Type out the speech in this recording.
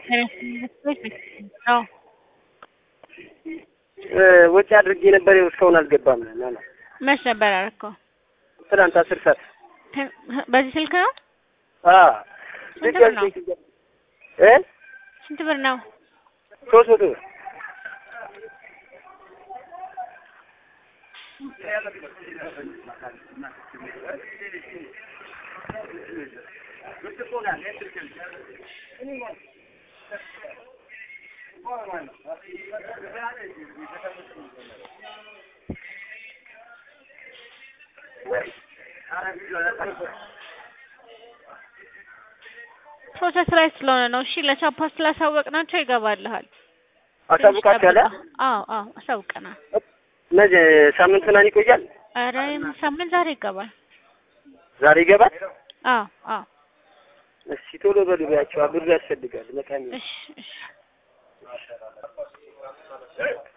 አዎ ወጪ አድርጌ ነበር ይኸው እስካሁን አልገባም። ናና መች ነበር ያደረከው? ትናንት አስር ሰዓት በዚህ ስልክ ነው? አ ስንት ብር ነው? እ ስንት ብር ነው? ሶስት መቶ ብር ፕሮሰስ ላይ ስለሆነ ነው። እሺ ለቻፓ ስላሳወቅናቸው ይገባልሃል። አሳውቃችኋለሁ። አዎ አዎ አሳውቀናል። ነገ ሳምንት ምናምን ይቆያል። ኧረ ሳምንት ዛሬ ይገባል። ዛሬ ይገባል። አዎ አዎ እሺ ቶሎ በሉ ቢያቸው ብሩ ያስፈልጋል። መቃሚ እሺ እሺ